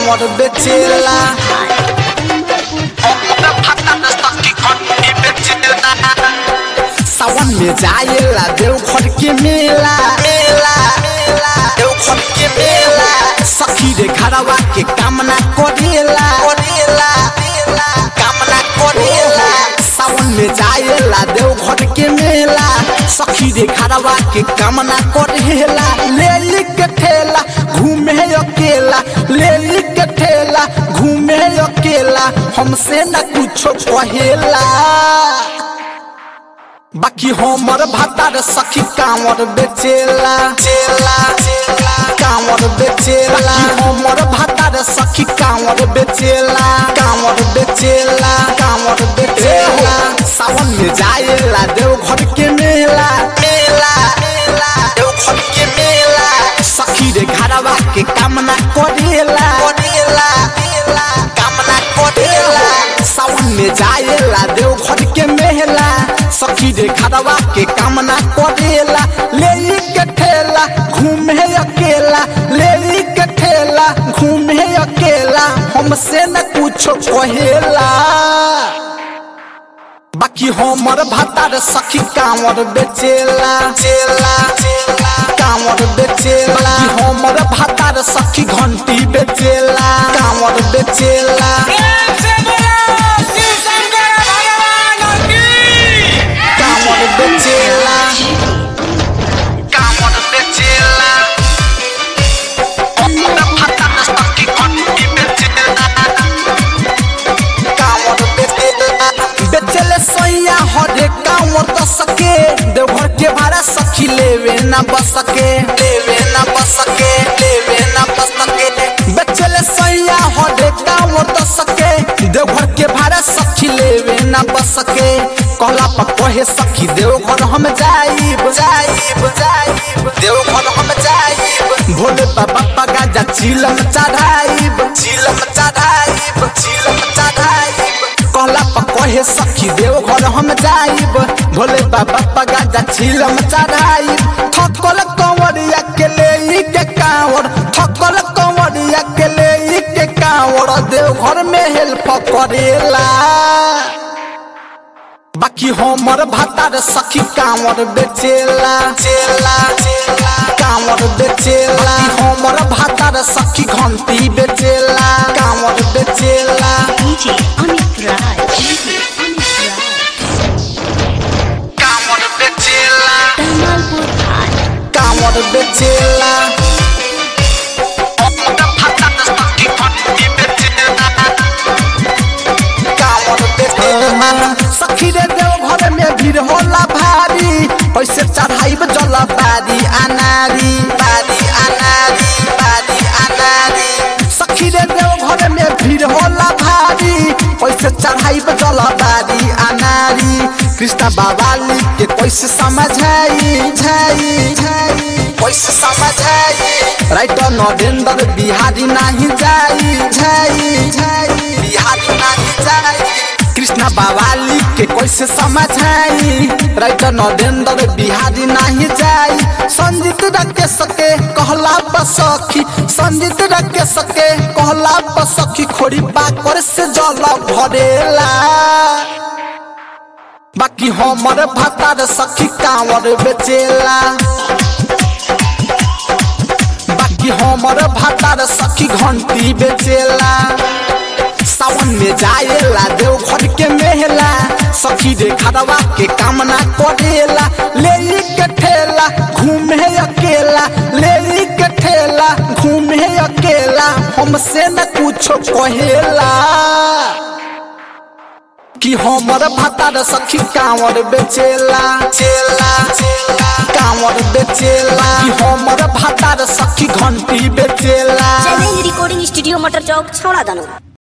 कांवर बेचेला सावन में जाएला देवघर के मेला मेला देवघर के मेला सखी रे घरवा के कामना करेला करेला कामना करेला सावन में जाएला देवघर के मेला सखी रे घरवा के कामना करेला ले ली के ठेला घूमे अकेला ले ली के ठेला घूमे अकेला हमसे न कुछो कहेला बाकी हमर भातार सखी कांवर बेचेला चेला कांवर बेचेला हमर भातार सखी कांवर बेचेला कांवर बेचेला कांवर बेचेला सावन में जाएला देवघर के मेला मेला देवघर के मेला सखी रे घरवा के कामना करेला करेला कामना करेला सावन में जाएला देवघर के मेला सखी रे घरवा के कामना करेला ले ली के ठेला घूमे अकेला ले ली के ठेला घूमे अकेला हमसे न कुछो कहेला बाकी हमर भातार सखी कांवर बेचेला चेला कांवर बेचेला बाकी हमर भातार सखी घंटी बेचेला कांवर बेचेला कांवर बेचेला कांवर बेचेला हमर भातार सखी घंटी बेचेला कांवर बेचेला बेचेले सैया हरे कांवर तो सके देवघर के भाड़ा सखी लेवे ना बसके लेवे ना बसके लेवे ना बसके बेचेले सैया हरे कांवर तो सके देवघर के भाड़ा सखी लेवे ना बसके कहला पर कहे सखी देवघर हम जाइब जाइब जाइब देवघर हम जाइब भोले बाबा पगा जा चिलम चढ़ाइब चिलम चढ़ाइब चिलम चढ़ाइब कहला पर कहे सखी देवघर हम जाइब भोले बाबा पगा जा चिलम चढ़ाइब थकल कंवरिया के ले के कांवर थकल कंवरिया के ले के कांवर देवघर में हेल्प करेला बाकी हमर भातार सखी कांवर बेचेला चेला कांवर बेचेला बाकी हमर भातार सखी घंटी बेचेला कांवर बेचेला DJ Amit Raj. DJ Amit Raj. कांवर बेचेला Tamalpur High. कांवर बेचेला हमर भातार सखी घंटी बेचेला कांवर बेचेला सखी रे देव घर में भीड़ होला भारी पैसे चढ़ाइब जला बारी अनारी बारी अनारी बारी अनारी सखी रे देव घर में भीड़ होला भारी पैसे चढ़ाइब जला बारी अनारी कृष्णा बाबाली के कैसे समझाई झाई झाई कैसे समझाई राइटर नरेंद्र बिहारी नहीं जाई झाई झाई बिहारी नहीं जाई कृष्णा बावाली के कैसे समझाई राइटर नरेंद्र बिहारी नहीं जाई संजीत रखे सके कहला बसखी संजीत रखे सके कहला बसखी खोरी पाकर से जल भरेला बाकी हमर भातार सखी कांवर बेचेला बाकी हमर भातार सखी घंटी बेचेला सावन में जाएला देवघर के मेला सखी रे खरवा के कामना करेला ले ली के ठेला घूमे अकेला ले ली के ठेला घूमे अकेला हमसे न कुछो कहेला कि हमर भातार सखी कांवर बेचेला चेला कांवर बेचेला कि हमर भातार सखी घंटी बेचेला चैलेंज रिकॉर्डिंग स्टूडियो मटर चौक छौड़ा दानो